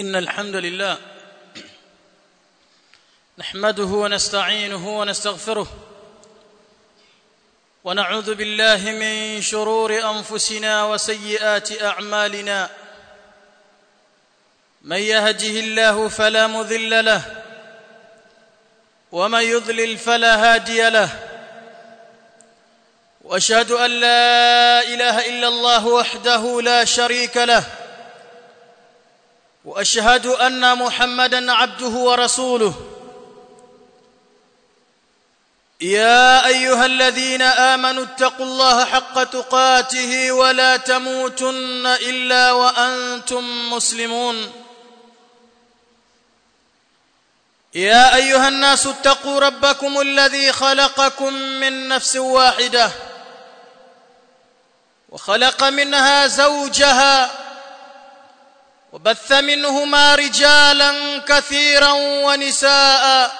إن الحمد لله نحمده ونستعينه ونستغفره ونعوذ بالله من شرور أنفسنا وسيئات أعمالنا من يهده الله فلا مذل له ومن يضلل فلا هادي له واشهد ان لا اله الا الله وحده لا شريك له واشهد ان محمدا عبده ورسوله يا ايها الذين امنوا اتقوا الله حق تقاته ولا تموتن الا وانتم مسلمون يا ايها الناس اتقوا ربكم الذي خلقكم من نفس واحده وخلق منها زوجها وبث منهما رجالا كثيرا ونساء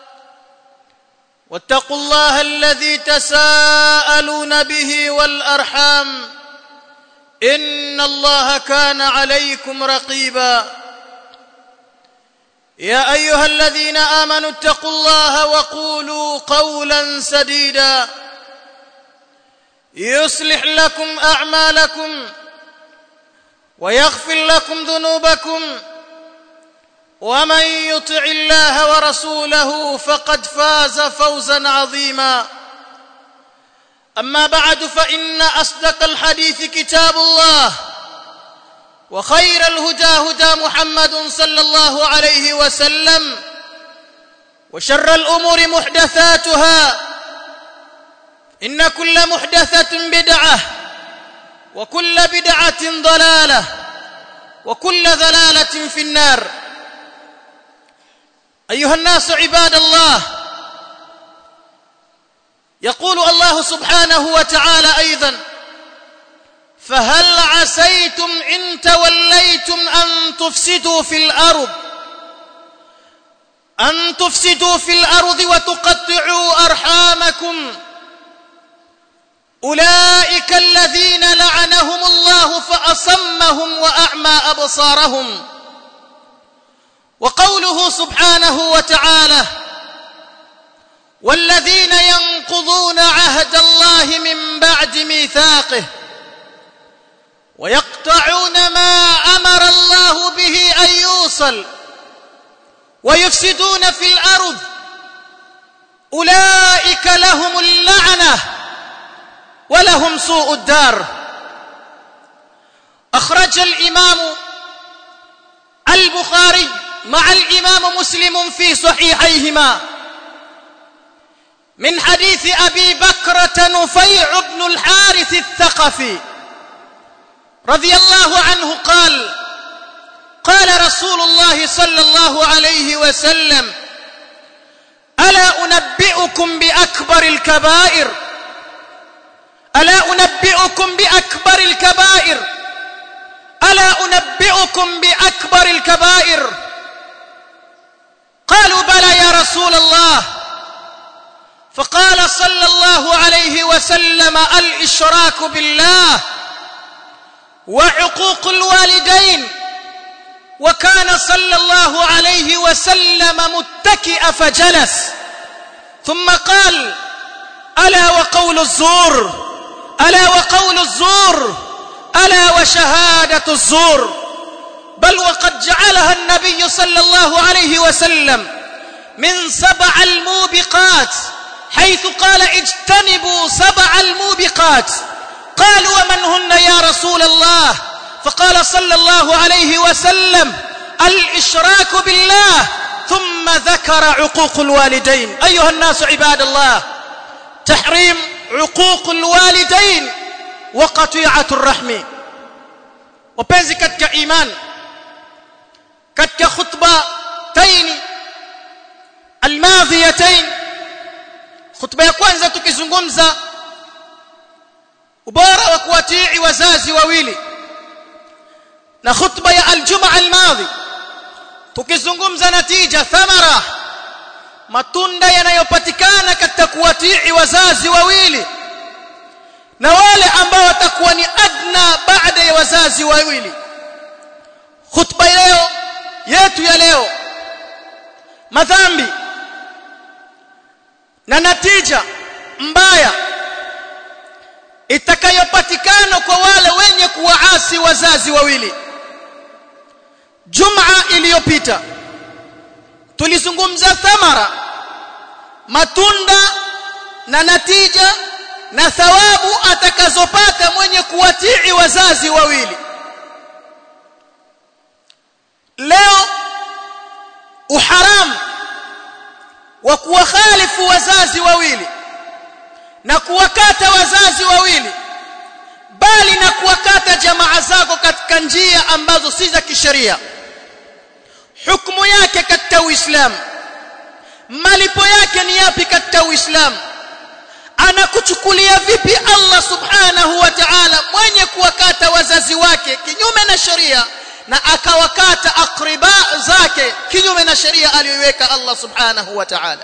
واتقوا الله الذي تساءلون به والارحام ان الله كان عليكم رقيبا يا ايها الذين امنوا اتقوا الله وقولوا قولا سديدا يصلح لكم اعمالكم ويغفر لكم ذنوبكم ومن يطع الله ورسوله فقد فاز فوزا عظيما اما بعد فان اصدق الحديث كتاب الله وخير الهدى هدى محمد صلى الله عليه وسلم وشر الامور محدثاتها ان كل محدثه بدعه وكل بدعه ضلاله وكل ضلاله في النار ايها الناس عباد الله يقول الله سبحانه وتعالى ايضا فهل عسيتم ان توليتم ان تفسدوا في الارض ان تفسدوا في الارض وتقطعوا ارحامكم اولئك الذين لعنهم الله فاصمهم واعمى ابصارهم وقوله سبحانه وتعالى والذين ينقضون عهد الله من بعد ميثاقه ويقطعون ما امر الله به ان يوصل ويفسدون في الارض اولئك لهم اللعنه ولهم سوء الدار اخرج الامام البخاري مع الامام مسلم في صحيحيهما من حديث ابي بكره نفيع بن الحارث الثقفي رضي الله عنه قال قال رسول الله صلى الله عليه وسلم الا انبئكم باكبر الكبائر الا انبئكم باكبر الكبائر الا انبئكم باكبر الكبائر قالوا بلى يا رسول الله فقال صلى الله عليه وسلم الاشراك بالله وعقوق الوالدين وكان صلى الله عليه وسلم متكئ فجلس ثم قال الا وقول الزور الا وقول الزور الا وشهاده الزور بل وقد جعلها النبي صلى الله عليه وسلم من سبع الموبقات حيث قال اجتنبوا سبع الموبقات قالوا ومن هن يا رسول الله فقال صلى الله عليه وسلم الاشراك بالله ثم ذكر عقوق الوالدين ايها الناس عباد الله تحريم عقوق الوالدين وقطيعه الرحم wapenzi katika iman katika khutba taini almadhiyatain khutba ya kwanza tukizungumza ubora wa kuwatii wazazi wawili na khutba ya aljumaa almadhi tukizungumza natija thamara matunda yanayopatikana katika kuwatii wazazi wawili na wale ambao watakuwa ni adna baada ya wazazi wawili khutba leo yetu ya leo madhambi na natija mbaya itakayopatikana kwa wale wenye kuwaasi wazazi wawili Juma iliyopita tulizungumza thamara matunda na natija na thawabu atakazopata mwenye kuwatii wazazi wawili leo uharamu wa kuwakhalifu wazazi wawili na kuwakata wazazi wawili bali na kuwakata jamaa zako katika njia ambazo si za kisheria hukumu yake katika Uislamu malipo yake ni yapi katika Uislamu anakuchukulia vipi Allah subhanahu wa ta'ala mwenye kuwakata wazazi wake kinyume na sheria na akawakata akriba zake kinyume na sheria aliyoiweka Allah subhanahu wa ta'ala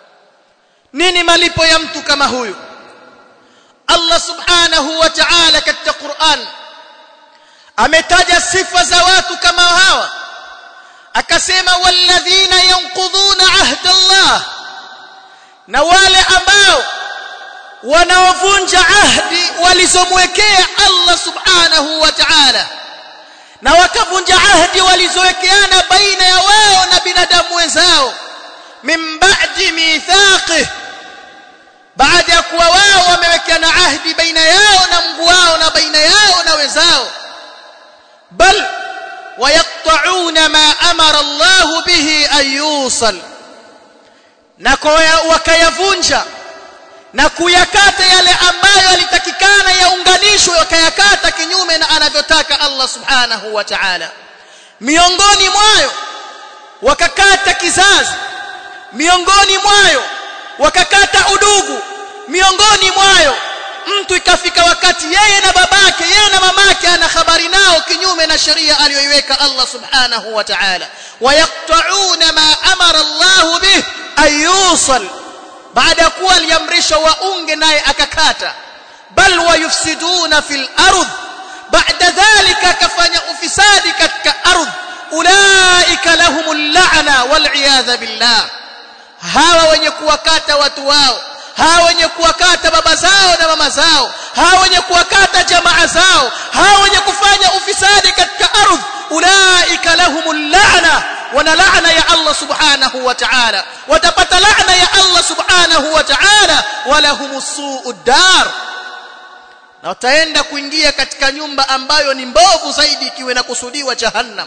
nini malipo ya mtu kama huyu Allah subhanahu wa ta'ala katika Qur'an ametaja sifa za watu kama hawa akasema walladhina yanqudhuna ahda Allah na wale ambao wanaovunja ahdi walizomwekea Allah subhanahu wa ta'ala na wakavunja ahdi walizowekeana baina ya wao na binadamu wenzao min ba'di mithaqih baada ya kuwa wao wamewekeana ahdi baina yao na Mungu wao na baina yao na wenzao bal ويقطعون ما امر الله به ان يوصل na wakayavunja na kuyakata yale ambayo yalitakikana yaunganishwe wakayakata kinyume na anavyotaka Allah subhanahu wa ta'ala miongoni mwayo wakakata kizazi miongoni mwayo wakakata udugu miongoni mwayo mtu ikafika wakati yeye na babake yeye na mamake ana habari nao kinyume na sheria aliyoiweka Allah subhanahu wa ta'ala wayaqta'una ma amara Allah bih ayusal baada ya kuwa aliamrisha waunge naye akakata bal wayufsiduna fil ardh baada dhalika akafanya ufisadi katika ardh ulaika lahumul la'na wal iyadha billah hawa wenye kuwakata watu wao hawa wenye kuwakata baba zao na mama zao hawa wenye kuwakata jamaa zao hawa wenye kufanya ufisadi katika ardhi ulaika lahumul la'na wana laana ya Allah subhanahu wa ta'ala watapata laana ya Allah subhanahu wa ta'ala walahumus su'ud dar na wataenda kuingia katika nyumba ambayo ni mbovu zaidi ikiwa inakusudiwa jahannam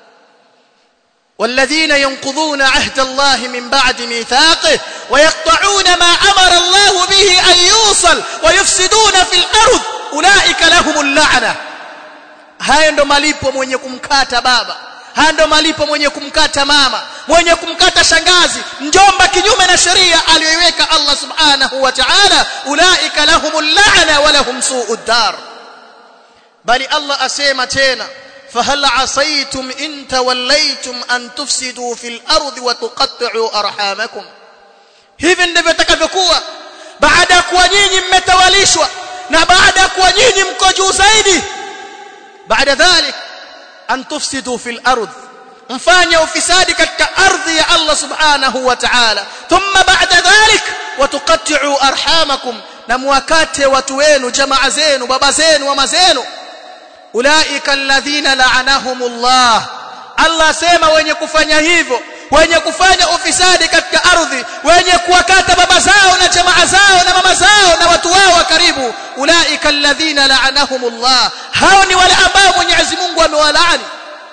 والذين ينقضون عهد الله من بعد ميثاقه ويقطعون ما امر الله به ان يوصل ويفسدون في الارض اولئك لهم اللعنه haya ndo malipo mwenye kumkata baba haya ndo malipo mwenye kumkata mama mwenye kumkata shangazi mjomba kinyume na sheria aliyoiweka Allah subhanahu wa ta'ala ulaika lahumul la'na wa lahum su'ud dar bali Allah asema tena فهل عصيتم إن توليتم أن تفسدوا في الأرض وتقطعوا أرحامكم hivi ndivyo takavyokuwa baada ya kuwa nyinyi mmetawalishwa na baada ya kuwa nyinyi mko juu zaidi baada dhalik an tufsidu fil ardh mfanye ufisadi katika ardhi ya Allah subhanahu wa ta'ala thumma ba'da dhalik watuqatti'u arhamakum na muwakate watu wenu jamaa zenu baba zenu mama zenu ulaika alladhina la'anahumullah Allah sema wenye kufanya hivyo wenye kufanya ufisadi katika ardhi wenye kuwakata baba zao na jamaa zao na mama zao na watu wao wa karibu ulaika alladhina la'anahumullah hao ni wale ambao Mwenyezi Mungu amewalaani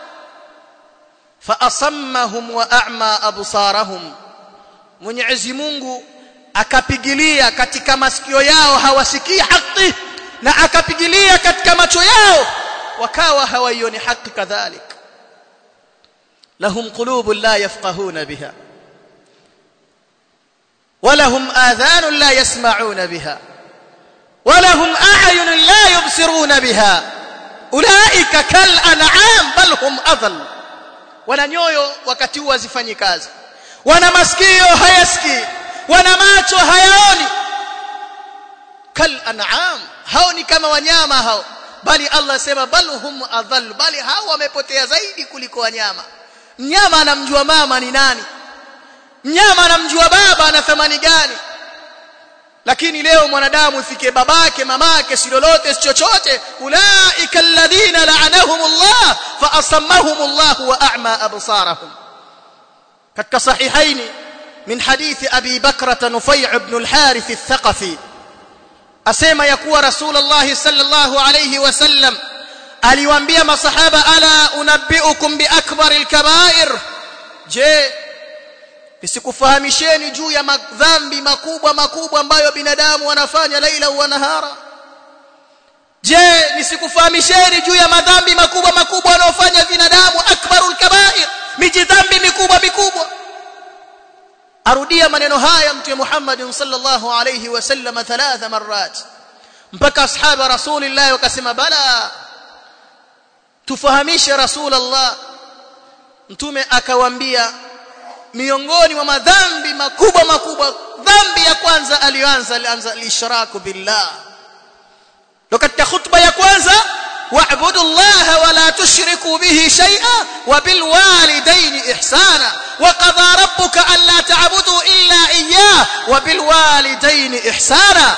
fa asammahum wa a'ma absarahum Mwenyezi Mungu akapigilia katika masikio yao hawasikii haki na akapigilia katika macho yao wakawa hawaioni haki kadhalik lahum qulubun la yafqahuna biha ولهم آذان لا يسمعون بها ولهم أعين لا يبصرون بها أولئك كالأنعام بل هم أضل wana nyoyo wakati huo hazifanyi kazi wana masikio hayasikii wana macho hayaoni kal an'am hao ni kama wanyama hao bali Allah sema bal hum adhall bali hao wamepotea zaidi kuliko wanyama mnyama anamjua mama ni nani mnyama anamjua baba ana thamani gani lakini leo mwanadamu ifike babake mamake si lolote si chochote ulaika alladhina la'anahumullah fa asammahumullah wa a'ma absarahum katika sahihaini min hadithi abi bakrata nufai' ibn al-harith al-thaqafi asema ya kuwa rasulullah sallallahu alayhi wasallam aliwaambia masahaba ala unabbiukum bi akbar al-kaba'ir je nisikufahamisheni juu ya madhambi makubwa makubwa ambayo binadamu wanafanya laila wa nahara je nisikufahamisheni juu ya madhambi makubwa makubwa wanaofanya binadamu akbarul kaba'ir miji dhambi mikubwa mikubwa arudia maneno haya mtume Muhammad sallallahu alayhi wasallam thalatha marrat mpaka ashaba rasulillah wakasema bala tufahamishe rasulullah mtume akawaambia miongoni mwa madhambi makubwa makubwa dhambi ya kwanza alianza alianza alishraku billah ndo katika khutba ya kwanza wa'budu Allah wa la tushriku bihi shay'a wa bil walidayni ihsana wa qadha rabbuka an la ta'budu illa iyyah wa bil walidayni ihsana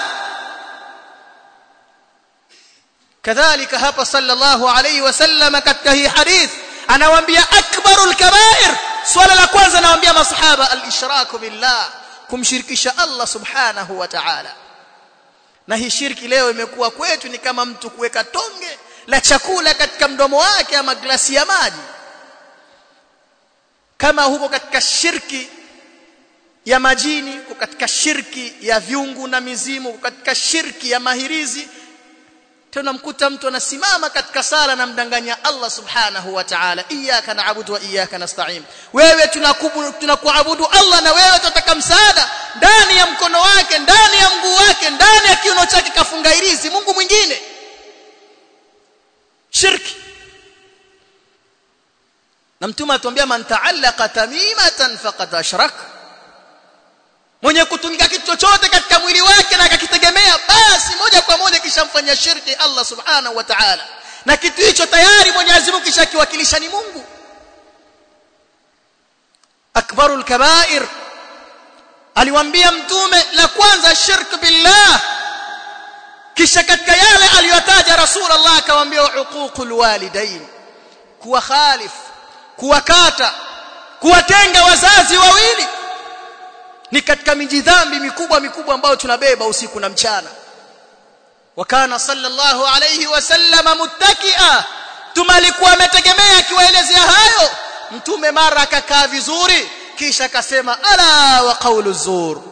kadhalika hapa sallallahu alayhi wasallam katika hii hadith anawaambia akbarul kaba'ir swala la kwanza anawaambia masahaba al-ishraku billah kumshirikisha Allah subhanahu wa ta'ala na hii shirki leo imekuwa kwetu ni kama mtu kuweka tonge la chakula katika mdomo wake ama glasi ya maji kama huko katika shirki ya majini huko katika shirki ya viungu na mizimu huko katika shirki ya mahirizi tena mkuta mtu anasimama katika sala na mdanganya Allah subhanahu wa ta'ala iyyaka na'budu wa iyyaka nasta'in wewe tunakuabudu Allah na wewe tunataka msaada ndani ya mkono wake ndani ya mguu wake ndani ya kiuno chake kafunga irizi Mungu mwingine shirki na mtume atuambia man ta'allaqa tamimatan faqad ashraka mwenye kutumika kitu chochote katika mwili wake na akakitegemea basi moja kwa moja kishamfanyia shirki Allah subhanahu wa ta'ala na kitu hicho tayari Mwenyezi Mungu kishakiwakilisha ni Mungu akbarul kaba'ir aliwaambia mtume la kwanza shirk billah kisha katika yale aliyotaja rasulullah akawaambia uququl walidain kuwa khalif kuwakata kuwatenga wazazi wawili ni katika miji dhambi mikubwa mikubwa ambayo tunabeba usiku na mchana wakana sallallahu alayhi wasallam muttakia mtume alikuwa ametegemea akiwaelezea hayo mtume mara akakaa vizuri kisha akasema ala wa qawlu zur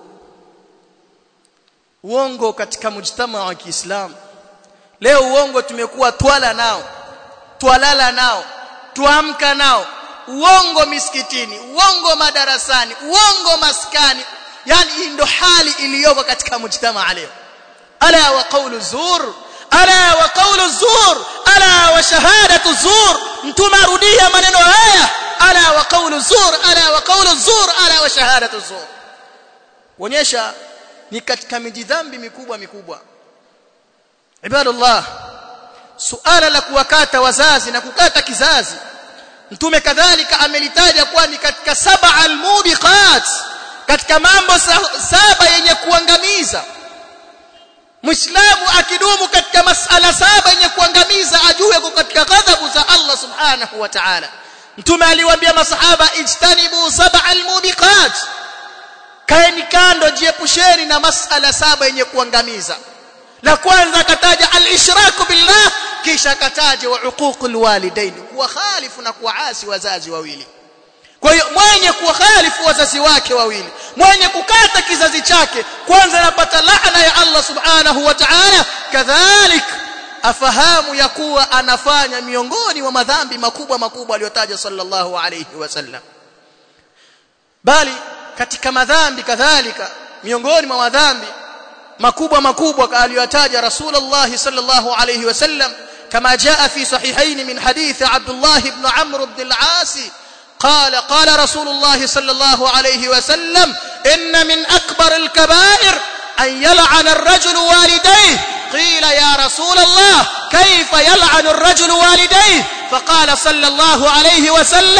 uongo katika mujtama wa Kiislamu leo uongo tumekuwa twala nao twalala nao tuamka nao uongo misikitini uongo madarasani uongo maskani yani hii ndo hali iliyoko katika mujtamaa leo ala wa qawlu zur ala wa qawlu zur ala wa shahadatu zur mtume arudia maneno haya ala wa qawlu zur ala wa qawlu zur ala wa shahadatu zur kuonyesha ni katika mijidhambi mikubwa mikubwa ibadallah suala la kuwakata wazazi na kukata kizazi mtume kadhalika amelitaja kuwa ni katika saba almubiqat katika mambo saba yenye kuangamiza muislamu akidumu katika masala saba yenye kuangamiza ajue kwa katika ghadhabu za Allah subhanahu wa ta'ala mtume aliwaambia masahaba ijtanibu saba almubiqat kaeni kando jiepusheni na masala saba yenye kuangamiza la kwanza akataja al-ishraku billah kisha akataja wa uququl walidain kuwa khalifu na kuasi wazazi wawili kwa hiyo mwenye kukhalifu wazazi wake wawili mwenye kukata kizazi chake kwanza anapata laana ya Allah subhanahu wa ta'ala kadhalik afahamu ya kuwa anafanya miongoni mwa madhambi makubwa makubwa aliyotaja sallallahu alayhi wasallam bali katika madhambi kadhalika miongoni mwa madhambi makubwa makubwa aliyotaja rasulullah sallallahu alayhi wasallam كما جاء في صحيحين من حديث عبد الله بن عمرو بن العاص قال قال رسول الله صلى الله عليه وسلم إن من أكبر الكبائر أن يلعن الرجل والديه قيل يا رسول الله كيف يلعن الرجل والديه فقال صلى الله عليه وسلم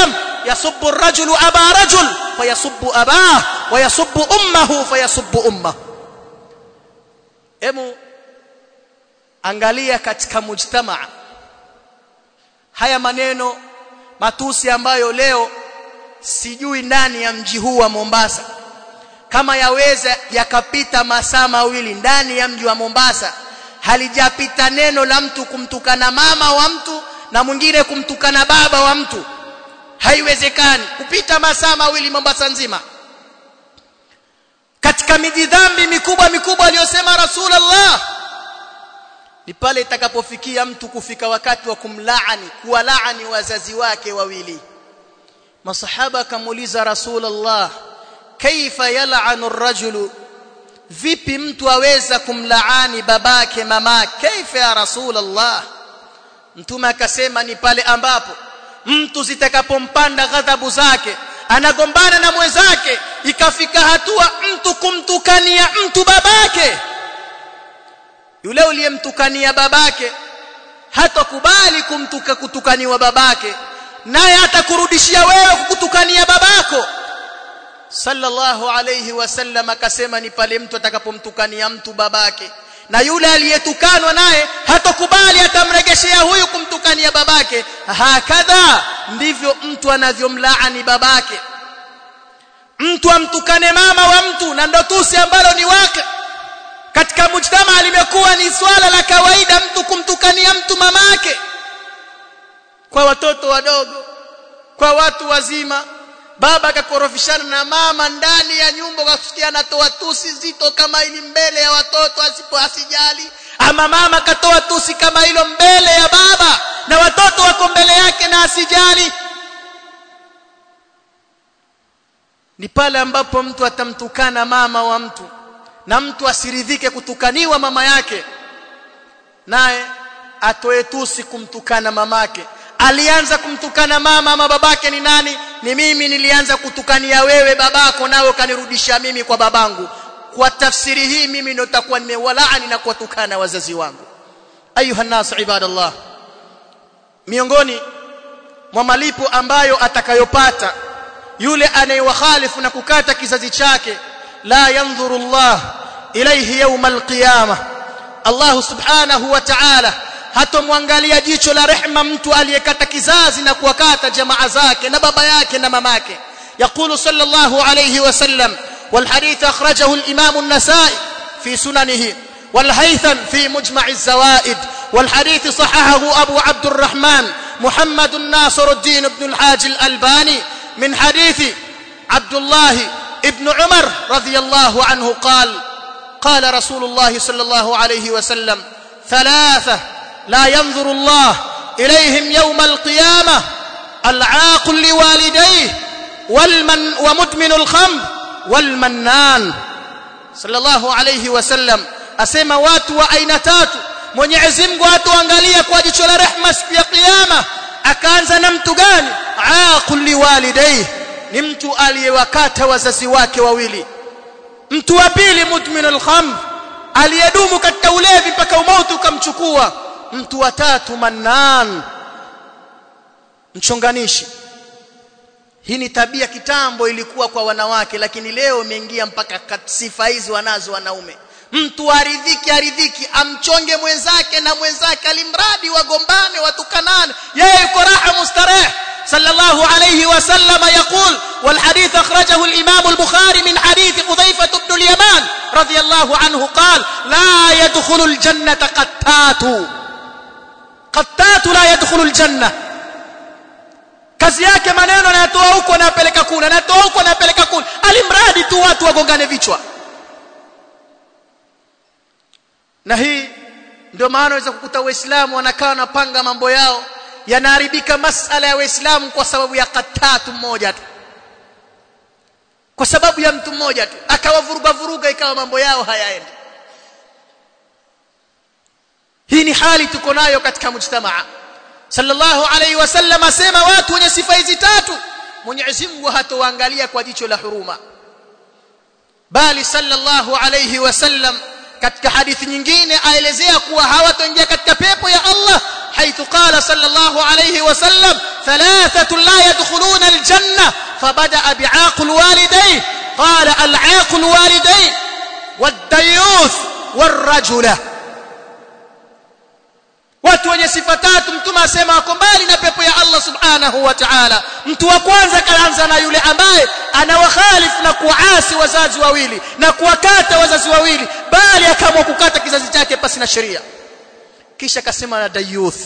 yasubbu ar-rajulu aba rajul fayasubbu abah wa yasubbu ummuhu fayasubbu ummuhu hemu angalia katika mujtamaa haya maneno matusi ambayo leo sijui ndani ya mji huu wa Mombasa kama yaweza yakapita masaa mawili ndani ya mji wa Mombasa halijapita neno la mtu kumtukana mama wa mtu na mwingine kumtukana baba wa mtu haiwezekani kupita masaa mawili Mombasa nzima katika miji dhambi mikubwa mikubwa aliyosema Rasulullah ni pale itakapofikia mtu kufika wakati wa kumlaani kuwalaani wazazi wake wawili masahaba akamuuliza Rasulullah kaifa yal'anu ar-rajulu vipi mtu aweza kumlaani babake mamake kaifa ya Rasulullah mtume akasema ni pale ambapo mtu zitakapompanda ghadhabu zake anagombana na mwenzake ikafika hatua mtu kumtukania mtu babake yule uliyemtukania babake hatakubali kumtuka kutukaniwa babake naye atakurudishia wewe kukutukania babako sallallahu alayhi wasallam akasema ni pale mtu atakapomtukania mtu babake na yule aliyetukanwa naye hatakubali atamregeshea huyu kumtukania babake hakadha ndivyo mtu anavyomlaani babake mtu amtukane mama wa mtu na ndo tusi ambalo ni wake katika mujtama limekuwa ni swala la kawaida mtu kumtukania mtu mamake kwa watoto wadogo kwa watu wazima baba akakorofishana na mama ndani ya nyumba ukasikia anatoa tusi zito kama hili mbele ya watoto asipo asijali ama mama akatoa tusi kama hilo mbele ya baba na watoto wako mbele yake na asijali ni pale ambapo mtu atamtukana mama wa mtu na mtu asiridhike kutukaniwa mama yake naye atoe tusi kumtukana mamake alianza kumtukana mama ama babake ni nani ni mimi nilianza kutukania wewe babako nawe ukanirudisha mimi kwa babangu kwa tafsiri hii mimi ndio nitakuwa nimewalaani na kuwatukana wazazi wangu ayuha nas ibadallah miongoni mwa malipo ambayo atakayopata yule anayewakhalifu na kukata kizazi chake la yanzuru Allah ilayhi yawm alqiyamah Allah subhanahu wa ta'ala hatomwangalia jicho la rehma mtu aliyekata kizazi na kuwakata jamaa zake na baba yake na mamake يقول صلى الله عليه وسلم والحديث أخرجه الإمام النسائي في سننه والهيثم في مجمع الزوائد والحديث صححه أبو عبد الرحمن محمد ناصر الدين بن الحاج الألباني من حديث عبد الله ابن عمر رضي الله عنه قال قال رسول الله صلى الله عليه وسلم ثلاثة لا ينظر الله إليهم يوم القيامة العاق لوالديه والمن ومدمن الخمر والمنان صلى الله عليه وسلم asema watu wa aina tatu Mwenyezi Mungu atuangalia kwa jicho la rehema siku ya kiyama akaanza na mtu gani aqul liwalidayhi ni mtu aliyewakata wazazi wake wawili mtu wa pili mudminul khamr aliyedumu katika ulevi mpaka umauti ukamchukua mtu wa tatu mannan mchonganishi hii ni tabia kitambo ilikuwa kwa wanawake lakini leo imeingia mpaka sifa hizi wanazo wanaume mtu aridhiki aridhiki amchonge mwenzake na mwenzake alimradi wagombane watukanane yeye yuko raha mustareh صلى الله عليه وسلم يقول والحديث أخرجه الإمام البخاري من حديث حذيفة بن اليمان رضي الله عنه قال لا يدخل الجنة قتات قتات لا يدخل الجنة kazi yake maneno anayatoa huko anapeleka kule anatoa huko anapeleka kule alimradi tu watu wagongane vichwa na hii ndio maana unaweza kukuta waislamu wanakaa wanapanga mambo yao yanaharibika masala ya waislamu kwa sababu ya katatu mmoja tu kwa sababu ya mtu mmoja tu akawavuruga vuruga ikawa mambo yao hayaendi hii ni hali tuko nayo katika mujtamaa sallallahu alayhi wasallam asema watu wenye sifa hizi tatu Mwenyezi Mungu hatowaangalia kwa jicho la huruma bali sallallahu alayhi wasallam katika hadithi nyingine aelezea kuwa hawatoingia katika pepo ya Allah حيث قال صلى الله عليه وسلم ثلاثة لا يدخلون الجنة فبدا بعاق الوالدين قال العاق الوالدين والديوث والرجله watu wenye sifa tatu mtume asema wako mbali na pepo ya Allah subhanahu wa ta'ala mtu wa kwanza kaanza na yule ambaye anawakhalifu na kuasi wazazi wawili na kuwakata wazazi wawili bali akaamua kukata kizazi chake pasi na sheria kisha akasema na dayuth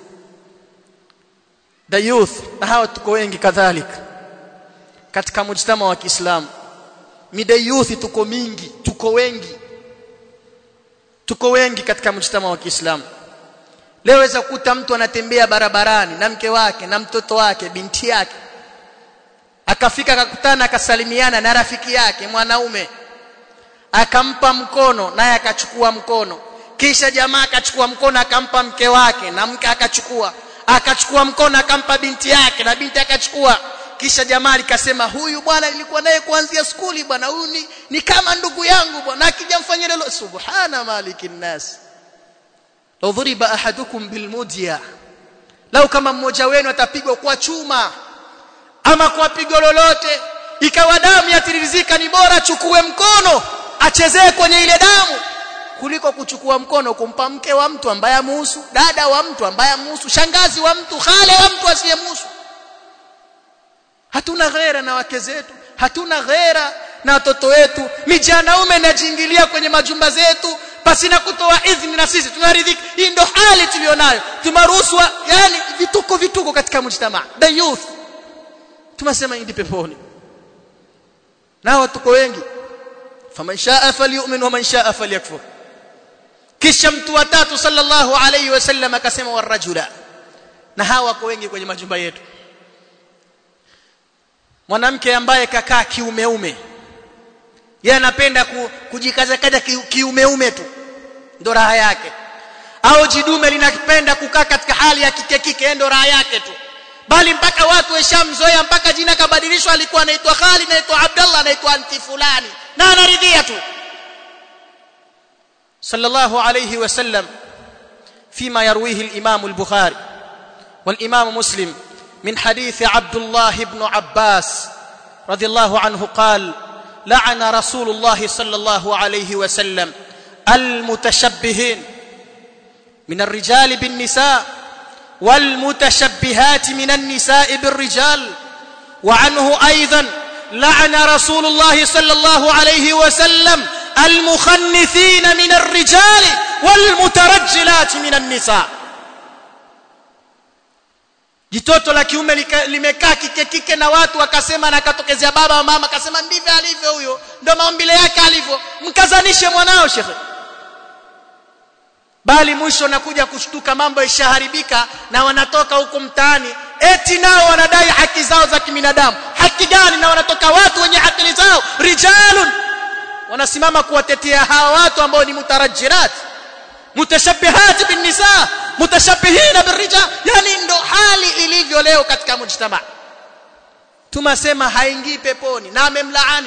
dayuth na hawa tuko wengi kadhalika katika mujtama wa Kiislamu midayuthi tuko mingi tuko wengi tuko wengi katika mujtama wa Kiislamu leo weza kukuta mtu anatembea barabarani na mke wake na mtoto wake binti yake akafika akakutana akasalimiana na rafiki yake mwanaume akampa mkono naye akachukua mkono kisha jamaa akachukua mkono akampa mke wake na mke akachukua akachukua mkono akampa binti yake na binti akachukua kisha jamaa likasema huyu bwana nilikuwa naye kuanzia skuli bwana huyu ni, ni kama ndugu yangu bwana akija mfanyia lelo subhana malikin nas law dhuriba ahadukum bilmudya lau kama mmoja wenu atapigwa kwa chuma ama kwa pigo lolote ikawa damu yatirizika ni bora chukue mkono achezee kwenye ile damu kuliko kuchukua mkono kumpa mke wa mtu ambaye amuhusu dada wa mtu ambaye amuhusu shangazi wa mtu khale wa mtu asiyemuhusu hatuna ghera na wake zetu hatuna ghera na watoto wetu mijanaume inajiingilia kwenye majumba zetu pasina kutoa idhini na sisi tunaridhika hii ndo hali tulionayo tumaruhusu yani vituko vituko katika mujtamaa the youth tumesema indi peponi nao tuko wengi faman shaa falyu'min wa man shaa falyakfur kisha mtu wa tatu sallallahu alayhi wasallam akasema warajula na hawa wako wengi kwenye majumba yetu mwanamke ambaye kakaa kiumeume yeye anapenda kujikaza kaza kiumeume tu ndo raha yake au jidume linapenda kukaa katika hali ya kike kike ndo raha yake tu bali mpaka watu weshamzoea mpaka jina kabadilishwa alikuwa anaitwa Khalid anaitwa Abdullah anaitwa anti fulani na anaridhia tu sallallahu alayhi wasallam فيما يرويه الإمام البخاري والإمام مسلم من حديث عبد الله بن عباس رضي الله عنه قال لعن رسول الله صلى الله عليه وسلم المتشبهين من الرجال بالنساء والمتشبهات من النساء بالرجال وعنه ايضا لعن رسول الله صلى الله عليه وسلم المخنثين من الرجال والمترجلات من النساء jitoto la kiume limekaa kike kike na watu wakasema na katokezea baba mama akasema ndivyo alivyo huyo ndio maumbile yake alivyo mkazanishe mwanao shekhe bali mwisho nakuja kushtuka mambo ishaharibika na wanatoka huko mtaani eti nao wanadai haki zao za kibinadamu haki gani na wanatoka watu wenye akili zao rijalun wanasimama kuwatetea hawa watu ambao ni mutarajirat mutashabbihat bin nisa mutashabbihina birrijal yani ndo hali ilivyo leo katika mujtama tumasema haingii peponi na amemlaani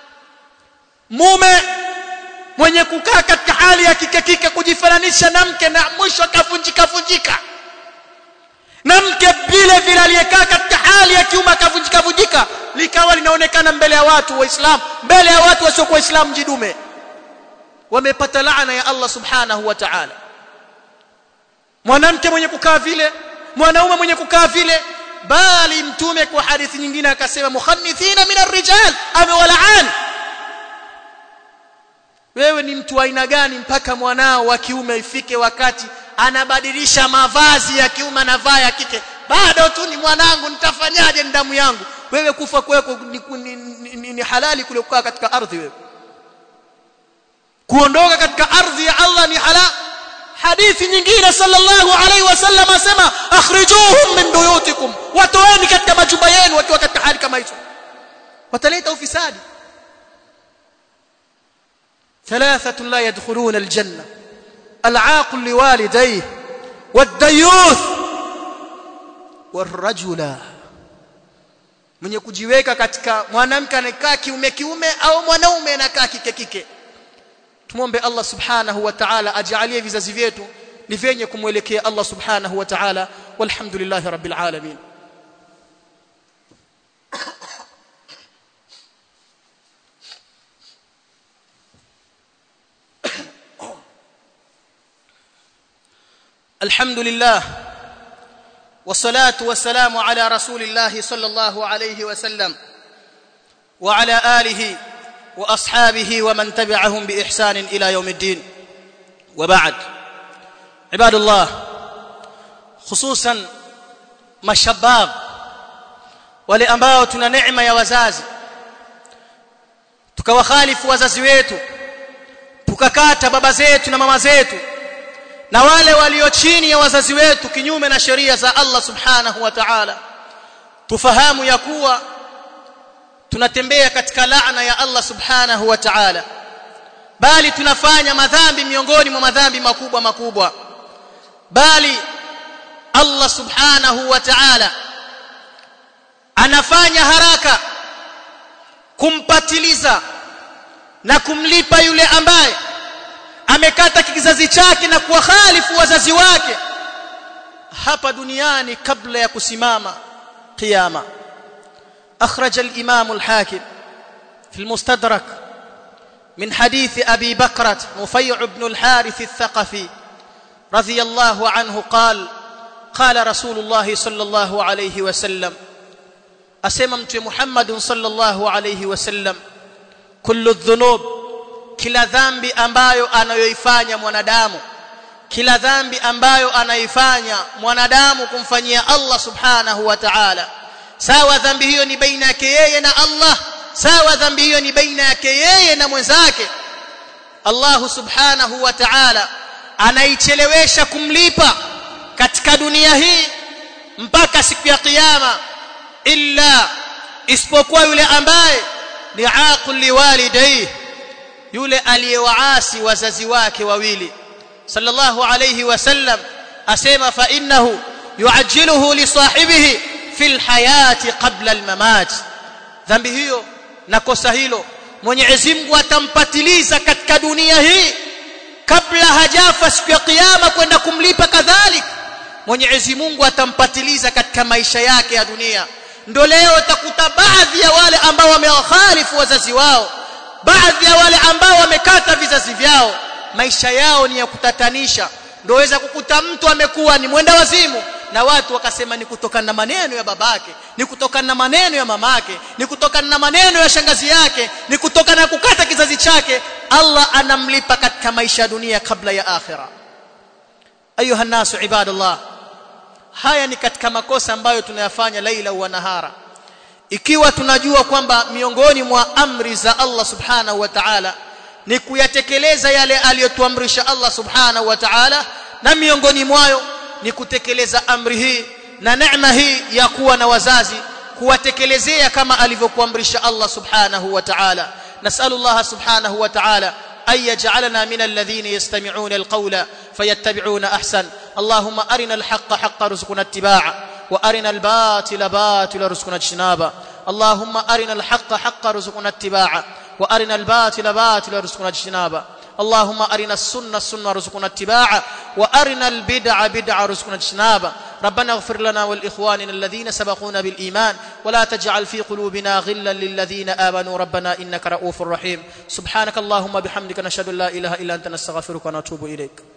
mume mwenye kukaa katika hali ya kike kike kujifananisha na mke na mwisho akavunjika vunjika na mke vile vile aliyekaa katika hali ya kiume akavunjika vunjika likawa linaonekana mbele ya watu waislamu mbele ya watu wasiokuwa waislamu jidume wamepata laana ya Allah subhanahu wa ta'ala mwanamke mwenye kukaa vile mwanaume mwenye kukaa vile bali mtume kwa hadithi nyingine akasema mukhannithina min ar-rijal amewalaani wewe ni mtu aina gani mpaka mwanao wa kiume ifike wakati anabadilisha mavazi ya kiume na vaa ya kike bado tu ni mwanangu nitafanyaje ni damu yangu wewe kufa kwako ni, ni, ni, ni, ni halali kule kukaa katika ardhi wewe kuondoka katika ardhi ya Allah ni halal hadithi nyingine sallallahu alaihi wasallam asema akhrijuhum min buyutikum watoeni katika majumba yenu wakiwa katika hali kama hizo wataleta ufisadi ثلاثة لا يدخلون الجنة العاقل لوالديه والديوث والرجل mwenye kujiweka katika mwanamke anakaa kiume kiume au mwanaume anakaa kike kike tumombe Allah subhanahu wa ta'ala ajalie vizazi vyetu ni vyenye kumwelekea Allah subhanahu wa ta'ala walhamdulillahi rabbil alamin الحمد لله والصلاه والسلام على رسول الله صلى الله عليه وسلم وعلى اله واصحابه ومن تبعهم باحسان الى يوم الدين وبعد عباد الله خصوصا mashabab wale ambao tuna neema ya wazazi tukawakhalifu wazazi wetu tukakata baba zetu na mama zetu na wale walio chini ya wazazi wetu kinyume na sheria za Allah subhanahu wa ta'ala tufahamu ya kuwa tunatembea katika laana ya Allah subhanahu wa ta'ala bali tunafanya madhambi miongoni mwa madhambi makubwa makubwa bali Allah subhanahu wa ta'ala anafanya haraka kumpatiliza na kumlipa yule ambaye amekata kizazi chake na kuwakhalifu wazazi wake hapa duniani kabla ya kusimama kiyama أخرج الإمام الحاكم في المستدرك من حديث أبي بكرة نفيع بن الحارث الثقفي رضي الله عنه قال قال رسول الله صلى الله عليه وسلم أسممت محمد صلى الله عليه وسلم كل الذنوب kila dhambi ambayo anayoifanya mwanadamu kila dhambi ambayo anaifanya mwanadamu kumfanyia Allah subhanahu wa ta'ala sawa dhambi hiyo ni baina yake yeye na Allah sawa dhambi hiyo ni baina yake yeye na mwenzake Allah subhanahu wa ta'ala anaichelewesha kumlipa katika dunia hii mpaka siku ya kiyama illa isipokuwa yule ambaye ni aqul liwalidayhi yule aliyewaasi wazazi wake wawili sallallahu alayhi wasallam asema fa innahu yuajjiluhu li sahibihi fil hayati qabla al mamat dhambi hiyo na kosa hilo Mwenyezi Mungu atampatiliza katika dunia hii kabla hajafa siku ya kiyama kwenda kumlipa kadhalika Mwenyezi Mungu atampatiliza katika maisha yake ya dunia ndio leo utakuta baadhi ya wale ambao wamewakhalifu wazazi wao baadhi ya wale ambao wamekata vizazi vyao maisha yao ni ya kutatanisha ndio weza kukuta mtu amekuwa ni mwenda wazimu na watu wakasema ni kutokana na maneno ya babake ni kutokana na maneno ya mamake ni kutokana na maneno ya shangazi yake ni kutokana na kukata kizazi chake Allah anamlipa katika maisha ya dunia kabla ya akhira ayuha nasu ibadallah haya ni katika makosa ambayo tunayafanya laila wa nahara ikiwa tunajua kwamba miongoni mwa amri za Allah subhanahu wa ta'ala ni kuyatekeleza yale aliyotuamrisha Allah subhanahu wa ta'ala na miongoni mwayo ni kutekeleza amri hii na neema hii ya kuwa na wazazi kuwatekelezea kama alivyokuamrisha Allah subhanahu wa ta'ala nasallallahu subhanahu wa ta'ala أن يجعلنا من الذين يستمعون القول فيتبعون أحسن اللهم أرنا الحق حق رزقنا اتباعه وارنا الباطل باطل رزقنا اجتنابا اللهم ارنا الحق حق رزقنا اتباعا وارنا الباطل باطل رزقنا اجتنابا اللهم ارنا السنه السنه رزقنا اتباعا وارنا البدع بدع رزقنا اجتنابا ربنا اغفر لنا ولاخواننا الذين سبقونا بالايمان ولا تجعل في قلوبنا غلا للذين امنوا ربنا انك رؤوف رحيم سبحانك اللهم بحمدك نشهد ان لا اله الا انت نستغفرك ونتوب اليك